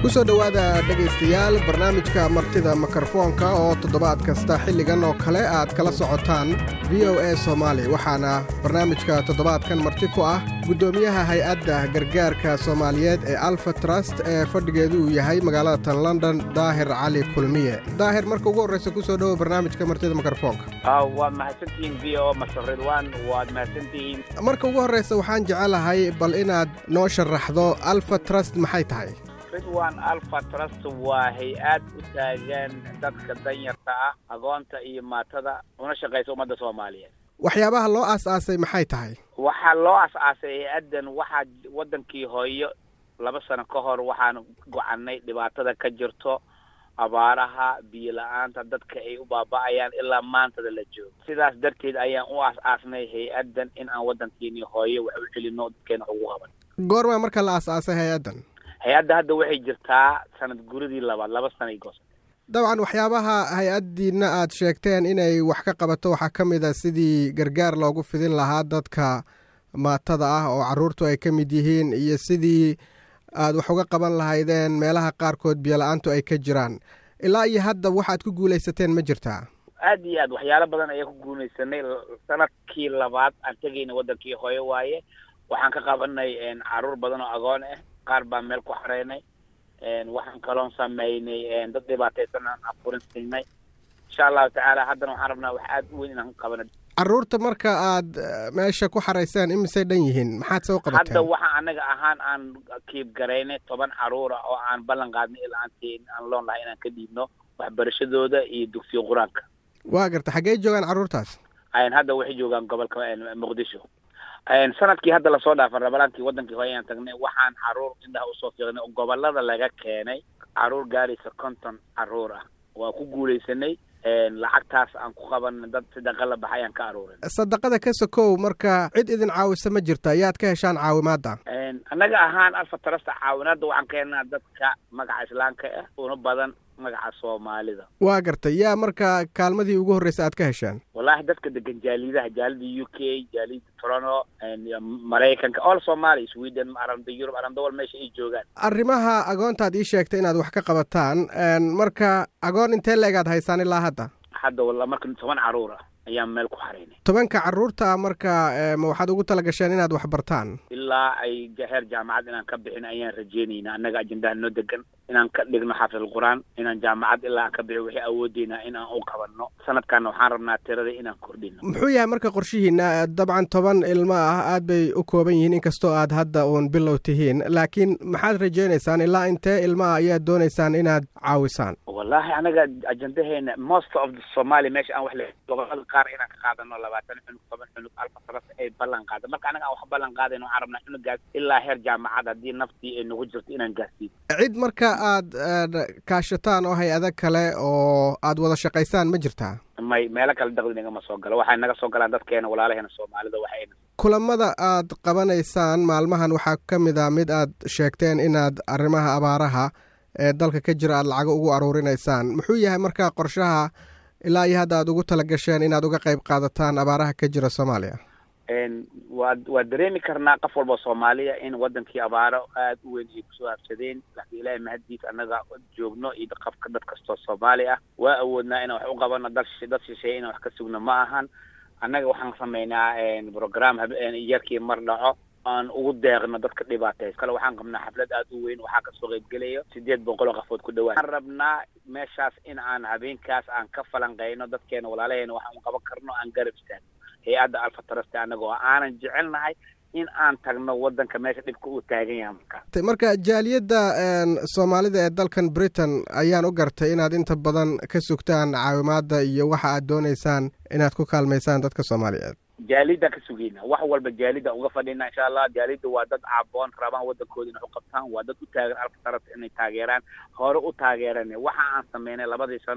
kusoo dhowaada dhegaystayaal barnaamijka martida mikrofoonka oo toddobaad kasta xilligan oo kale aad kala socotaan v o a soomaali waxaana barnaamijka toddobaadkan marti ku ah guddoomiyaha hay-adda gargaarka soomaaliyeed ee alfa trust ee fadhigeedu uu yahay magaalada tan london daahir cali kulmiye daahir marka ugu horreysa kusoo dhowo barnaamijka martida mikrofoonka waad mahadsantihiin v o masar ridwan waad mahadsantihiin marka ugu horreysa waxaan jecelahay bal inaad noo sharaxdo alfa trust maxay tahay ridwan alfa trust waa hay-ad u taagan dadka danyarta ah agoonta iyo maatada una shaqaysa ummadda soomaaliyeed waxyaabaha loo aas-aasay maxay tahay waxaa loo as-aasay hay-addan waxaa waddankii hooyo laba sano ka hor waxaan gocanay dhibaatada ka jirto abaaraha biyo la-aanta dadka ay u baaba'ayaan ilaa maantada la joogo sidaas darteed ayaan u aas-aasnay hay-addan in aan waddankeeni hooyo wax u celino dadkeena wax ugu qaban goormaa marka la aas-aasay hay-addan hay-adda hadda waxay jirtaa sanad guridii labaad laba sana goos dabcan waxyaabaha hay-addiina aad sheegteen inay wax ka qabato waxaa ka mid a sidii gargaar loogu fidin lahaa dadka maatada ah oo carruurtu ay ka mid yihiin iyo sidii aad wax uga qaban lahaydeen meelaha qaarkood biyola-aantu ay ka jiraan ilaa iyo hadda waxaad ku guulaysateen ma jirtaa aad iyo aad waxyaalo badan ayaan ku guulaysanay sanadkii labaad aan tegayna waddankii hooyo waaye waxaan ka qabanay carruur badan oo agoon ah qaar baan meel ku xareynay waxaan kaloon sameynay dad dhibaataysan aan afurin siinay insha allahu tacaala haddana waxaan rabnaa wax aad u weyn inaan qabana carruurta marka aad meesha ku xarayseen imisay dhan yihiin maxaad soo qabateen hadda waxa anaga ahaan aan kiib garaynay toban carruura oo aan ballan qaadnay ilaa aanti aan loon lahay inaan ka dhiibno waxbarashadooda iyo dugsiga qur-aanka waa garta xaggee joogaan carruurtaas hadda waxay joogaan gobolka muqdisho sanadkii hadda lasoo dhaafan rabalaankii waddankii hore ayaan tagnay waxaan carruur indhaha usoo fiiqnay oo gobolada laga keenay carruur gaaraysa konton carruur ah waa ku guulaysanay lacagtaas aan ku qaban dad sadaqa la baxay aan ka aruurin sadaqada ka sokow marka cid idin caawisa ma jirta yaad ka heshaan caawimaadda annaga ahaan alfa tarasta caawinaadda waxaan ka helnaa dadka magaca islaamka ah una badan magaca soomaalida waa gartay yaa marka kaalmadii ugu horreysa aad ka hesheen wallaahi dadka degan jaalidaha jaalida u k jaalida toronto maraykanka all somalia sweden aranda yurub arandawal meesha ay joogaan arrimaha agoontaad ii sheegtay inaad wax ka qabataan marka agoon intee leegaad haysaan ilaa hadda hadda walla marka toban carruur ah ayaan meel ku xaraynay tobanka carruurta marka ma waxaad ugu tala gasheen inaad wax bartaan ilaa ay heer jaamacad inaan ka bixin ayaan rajeynaynaa annaga ajendaha noo degan inaan ka dhigno xaafid alqur-aan inaan jaamacad ilaa aan ka bixin waxay awoodeynaa in aan u qabanno sanadkaana waxaan rabnaa tirada inaan kordhino muxuu yahay marka qorshihiina dabcan toban ilmo ah aad bay u kooban yihiin inkastoo aad hadda uun bilow tihiin laakiin maxaad rajeynaysaan ilaa intee ilmo ah ayaad doonaysaan inaad caawisaan wallaahi anaga ajendaheena most of the somalia meesha aan wax le gobolada qaar inaan ka qaadano labaatan cunug toban cunug alfa saras ay ballan qaada marka anaga aan wax ballan qaadayno waxaan rabnaa cunugaas ilaa heer jaamacad haddii naftii ay nagu jirto inaan gaarsiin cid marka aad kaashataan oo hay-ado kale oo aad wada shaqaysaan ma jirtaa may meelo kale daqdi nagama soo galo waxay naga soo galaan dadkeena walaalaheena soomaalida waxayna kulamada aad qabanaysaan maalmahan waxaa ka mid a mid aad sheegteen inaad arrimaha abaaraha ee dalka ka jira aad lacago ugu aruurinaysaan muxuu yahay marka qorshaha ilaa iyo hadda aad ugu tala gasheen inaad uga qayb qaadataan abaaraha ka jira soomaaliya waa waa dareemi karnaa qof walba soomaaliya in waddankii abaaro aada u weyn ay kusoo habsadeen laakiin ilaahay mahaddiis annaga joogno iyo qafka dad kastoo soomaali ah waa awoodnaa inaan wax u qabano dad dad shisheeye inaan wax ka sugno ma ahan annaga waxaan sameynaa program yarkii mar dhaco aan ugu deeqno dadka dhibaatays kale waxaan qabnaa xaflad aada u weyn waxaa kasoo qaybgelayo sideed boqol oo qafood ku dhawaan waxaan rabnaa meeshaas in aan habeenkaas aan ka falanqeyno dadkeena walaalaheena waxaan qaban karno aan garab istaagno hay-adda alfa taraste annagoo aanan jecelnahay in aan tagno waddanka meesha dhibka uu taagan yahay markaa marka jaaliyadda soomaalida ee dalkan britain ayaan u gartay inaad inta badan ka sugtaan caawimaadda iyo waxa aad doonaysaan inaad ku kaalmaysaan dadka soomaaliyeed jaalida ka sugeyna wax walba jaalida uga fadhina insha allah jaalida waa dad caaboon rabaan waddankooda inay u qabtaan waa dad u taagan alfa tarasta inay taageeraan hore u taageeran waxa aan sameynay labadii sano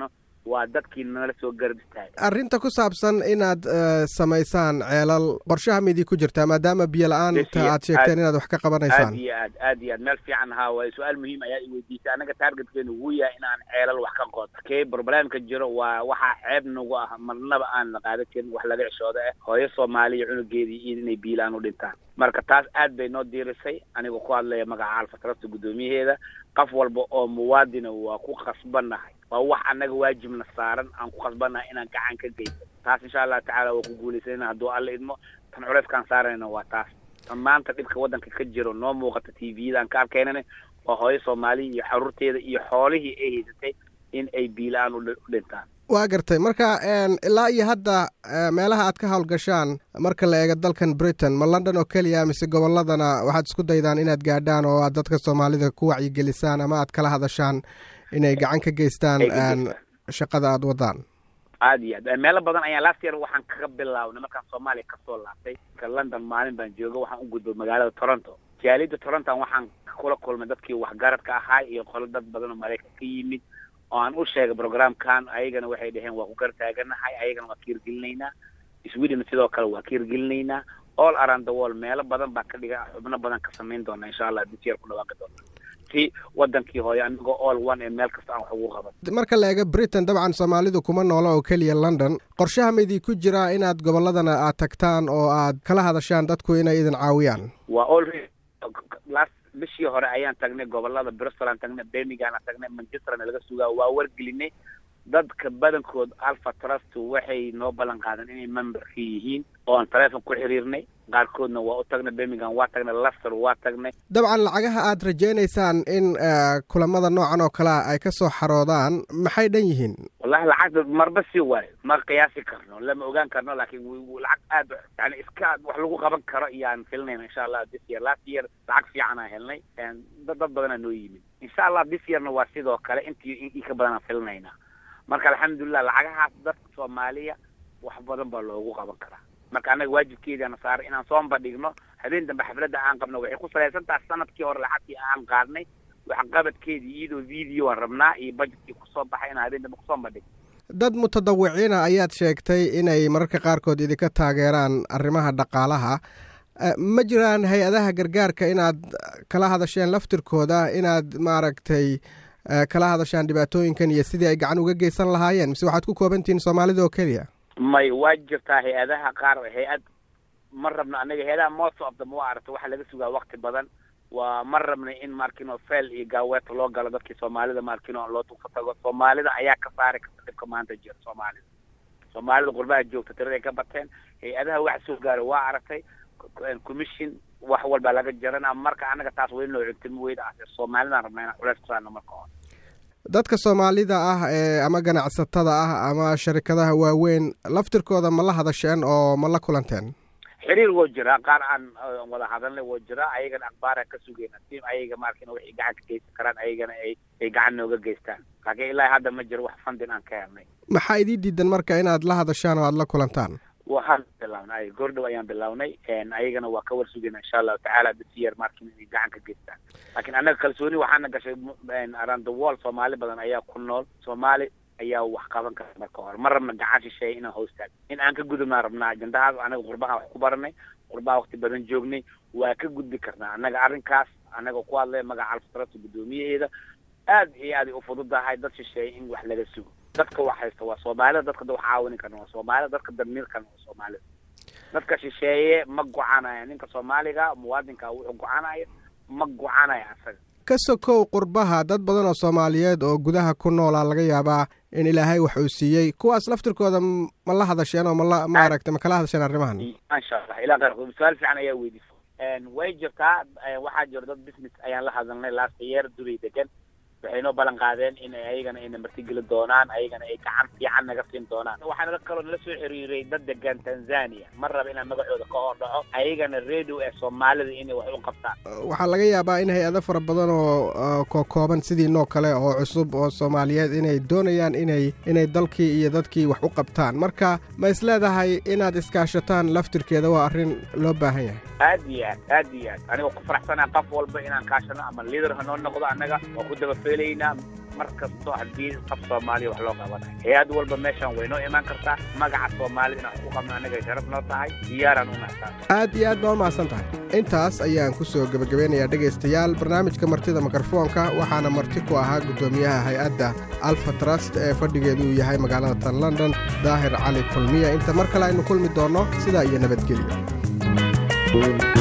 waa dadkii nala soo garab istaagay arrinta ku saabsan inaad samaysaan ceelal qorshaha midii ku jirtaa maadaama biyo la-aanta aad sheegteen inaad wax ka qabanaysaan aad iyo aad aad iyo aad meel fiican haa waaye su-aal muhiim ayaa i weydiisay annaga taargetkeenu wuu yahay inaan ceelal wax ka qodo kee problemka jiro waa waxaa ceeb nagu ah marnaba aan la qaadan karin wax laga cishooda ah hooyo soomaaliya cunugeedii iyo inay biilaan u dhintaan marka taas aad bay noo diirisay anigoo ku hadlaya magaca alfatrasta guddoomiyaheeda qof walba oo muwaadina waa ku khasbannahay waa wax annaga waajibna saaran aan ku khasbannahay inaan gacan ka geysan taas insha allahu tacala waa ku guulaysanayna hadduu alla idmo tan culeyskaan saarayna waa taas tan maanta dhibka waddanka ka jiro noo muuqata t v-yada aan ka arkaynana waa hooyo soomaaliya iyo xaruurteeda iyo xoolihii ay haysatay in ay biila-aan u dhintaan waa gartay marka ilaa iyo hadda meelaha aad ka howlgashaan marka la eego dalkan britain ma london oo keliya mise gobolladana waxaad isku daydaan inaad gaadhaan oo aad dadka soomaalida ku wacyigelisaan ama aad kala hadashaan inay gacan ka geystaan shaqada aada wadaan aad iyo aad meelo badan ayaa last year waxaan kaga bilaabnay markaan soomaaliya kasoo laabtay ka london maalin baan jooga waxaan u gudbay magaalada toronto jaalida toronton waxaan kula kulmay dadkii waxgaradka ahaa iyo qolo dad badan oo maraykan ka yimid oo aan u sheegay programkan ayagana waxay dhaheen waa ku gar taaganahay ayagana waa ka hirgelinaynaa sweden sidoo kale waa ka hirgelinaynaa all around the world meelo badan baa ka dhiga xubno badan ka samayn doona insha allah this year ku dhawaaqi doona si wadankii hooyo anigoo all one ee meel kasta aan wax ugu qaban marka la eego britain dabcan soomaalidu kuma noola oo keliya london qorshaha maydii ku jiraa inaad gobolladana aad tagtaan oo aad kala hadashaan dadku inay idin caawiyaan waa already last bishii hore ayaan tagnay gobolada bristol aan tagnay birmingham aan tagnay manchesterna laga sugaa waa wargelinay dadka badankood alpha trust waxay noo ballan qaadan inay memberka yihiin oo aan taleefon ku xiriirnay qaarkoodna waa u tagnay birmingham waa tagnay lester waa tagnay dabcan lacagaha aad rajaynaysaan in kulamada noocan oo kalea ay ka soo xaroodaan maxay dhan yihiin wallahi lacagta marba si waayo ma qiyaasi karno lama ogaan karno laakiin lacag aad yani iska wax lagu qaban karo iyaan filinayna insha allah this year last year lacag fiican aan helnay dad dad badanaa noo yimid insha allah this yearna waa sidoo kale intii in ka badan aan filinaynaa marka alxamdulilah lacagahaas dadka soomaaliya wax badan baa loogu qaban karaa marka annaga waajibkeediana saaray inaan soomba dhigno habeen dambe xafladda aan qabno waxay ku salaysan tahay sanadkii hore lacagtii aan qaadnay waxqabadkeedii iyadoo video aan rabnaa iyo budgetkii kusoo baxay inaan habeen dambe kusoomba dhigno dad mutadawiciina ayaad sheegtay inay mararka qaarkood idinka taageeraan arrimaha dhaqaalaha ma jiraan hay-adaha gargaarka inaad kala hadasheen laftirkooda inaad maaragtay kala hadashaan dhibaatooyinkan iyo sidii ay gacan uga geysan lahaayeen mise waxaad ku koobantihiin soomaalida oo keliya may waa jirtaa hay-adaha qaar hay-ad ma rabno anaga hay-adaha most of them waa aragta waxaa laga sugaa wakti badan waa ma rabnay in markino fel iyo gaaweeta loo galo dadkii soomaalida markino loo tufa tago soomaalida ayaa ka saari karta dhibka maanta jira soomaalida soomaalida qurbaha joogta tiraday ka bateen hay-adaha wax soo gaaro waa aragtay commission wax walbaa laga jarana marka anaga taas weli noo cuntimo weyda ah soomaalidaan rabnaa inaan culeys ku saarno marka hore dadka soomaalida ah ee ama ganacsatada ah ama sharikadaha waaweyn laftirkooda ma la hadasheen oo ma la kulanteen xiriir woo jiraa qaar aan wada hadalnay woo jiraa ayagana akhbaara ka sugeyna si ayaga markina waxay gacan ka geysan karaan ayagana ay ay gacan nooga geystaan laakiin ilaa hadda ma jiro wax fundin aan ka helnay maxaa idii diidan marka inaad la hadashaan oo aada la kulantaan waxaan bilawnay goordhow ayaan bilawnay ayagana waa ka war sugayna insha allahu tacaala bisiyer markin inay gacan ka geystaan laakiin annaga kalsooni waxaana gashay around the world soomaali badan ayaa ku nool soomaali ayaa wax qaban kara marka hore ma rabna gacan shisheeya inaan hoostaag in aan ka gudubnaa rabnaa ajendahaas anaga qurbaha wax ku baranay qurbaha wakti badan joognay waa ka gudbi karnaa annaga arrinkaas annaga ku hadlay magaca alfatrata guddoomiyaheeda aad iyo aaday u fududahay dad shisheeya in wax laga sugo dadka wax haysta waa soomaalida dadka wax caawini karna waa soomaalida dadka damiirkana waa soomaalida dadka shisheeye ma gocanaya ninka soomaaliga muwaadinka wuxuu gocanaya ma gocanaya asaga ka sokow qurbaha dad badan oo soomaaliyeed oo gudaha ku noolaa laga yaabaa in ilaahay wax uu siiyey kuwaas laftirkooda ma la hadasheen oo mala maaragtay ma kala hadasheen arrimahan insha allah ilaa qeyrkood su-aal fiican ayaa weydiisa way jirtaa waxaa jiro dad business ayaan la hadalnay last year dubay degan waxay noo ballan qaadeen in ayagana ayna martigeli doonaan ayagana ay gacan fiican naga siin doonaan waxaana kaloo nala soo xiriiray dad degan tanzania ma raba inaan magacooda ka hor dhaco ayagana radio ee soomaalida inay wax u qabtaan waxaa laga yaabaa in hay-ado fara badan oo kokooban sidii noo kale oo cusub oo soomaaliyeed inay doonayaan inay inay dalkii iyo dadkii wax u qabtaan marka ma is leedahay inaad iskaashataan laftirkeeda waa arrin loo baahan yahay aad iyo aad aad iyo aad anigoo ku faraxsanaa qof walba inaan kaashano ama liader ha noo noqdo annaga oo ku daba helaynaa mar kasto haddii qaf soomaaliya wax loo qabanayo hay-ad walba meeshaan way noo imaan kartaa magaca soomaalida inaan wax ku qabno annaga sharaf noo tahay diyaaraan u nahtaa aad iyo aad baa u mahadsan tahay intaas ayaan ku soo gebagabeynayaa dhegaystayaal barnaamijka martida mikrofoonka waxaana marti ku ahaa guddoomiyaha hay-adda alfa trust ee fadhigeedu uu yahay magaalada tan london daahir cali kulmiya inta mar kale aynu kulmi doonno sidaa iyo nabadgelyo